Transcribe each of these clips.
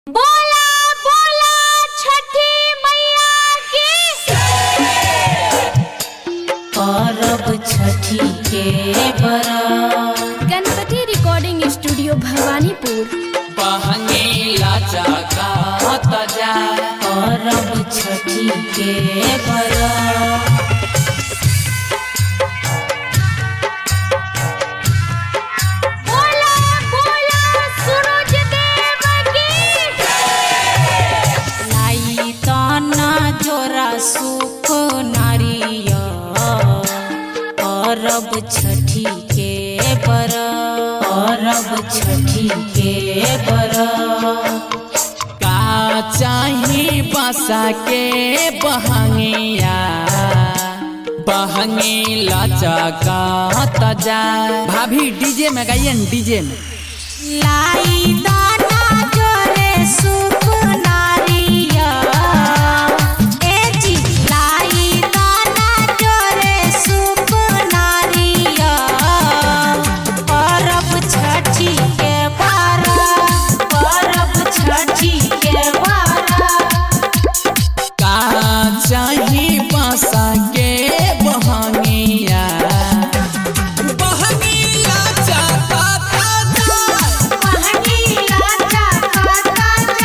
बोला बोला छठी मैया की परब छठी के बरत गणपति रिकॉर्डिंग स्टूडियो भवानीपुर बहंगीला चकात जाए परब छठी के बरत बोला बोला सूरज देव की लाई तना जोरा सुख नारिय परब छठी के बरत परब छठी के बरत का चाही बसा के बहंगिया बहंगीला चकात जाए भाभी डीजे में गाइए डीजे में लाई दाना जोरे सुख नारिया ए जी लाई दाना जोरे सुख नारिया परब छठी के बारत परब छठी के बारत का चाही बसा के बहंगिया बहंगीला चकात जाए महंगीला चाकाता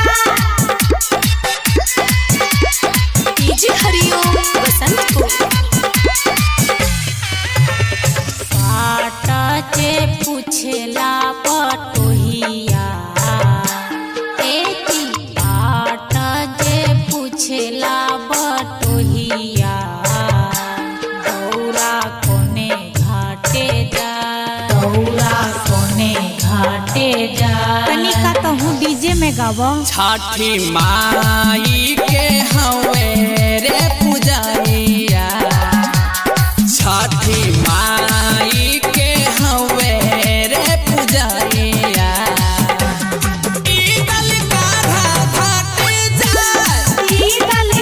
जा डीजे हरिओम बसंतपुर पाटा जे पूछेला पटोहिया एती पाटा जे पूछेला बटोहिया दौरा कोने घाटे जा दौरा कोने घाटे जा तनिका कहूँ डीजे में गावा छठी माई के हवे रे पुजारिया छठी माई के हवे रे पुजारिया ईदल काढ़ा घाटे जाए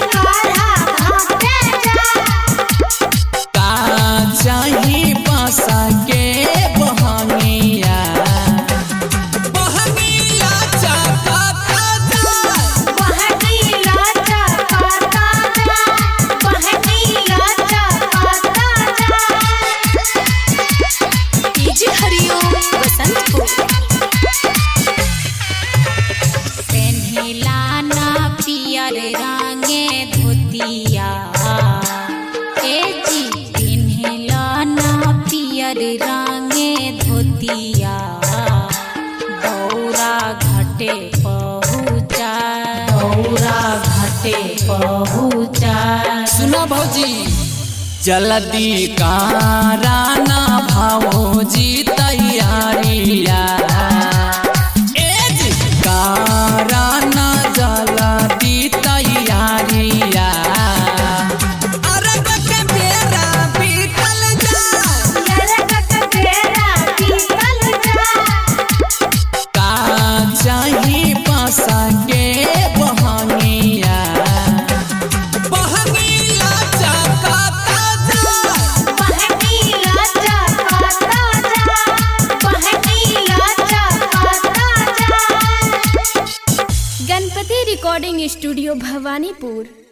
का चाही बसा के बहंगिया बहंगिया चकाता जाए डीजे हरिओम बसंतपुर पेन्हिला ना पियर रंगे धोतिया ए जी पेन्हिला ना पियर रंगे धोतिया दौरा घाटे पहुँचा दौरा घाटे पहुँचा सुना भौजी जल्दी काराना भौजी तैयारिया एज काराना जल्दी तैयारिया अरब के बेरा बीतल जाए का चाही बसा के बहंगिया बहंगिया चकाता जाए गणपति रिकॉर्डिंग स्टूडियो भवानीपुर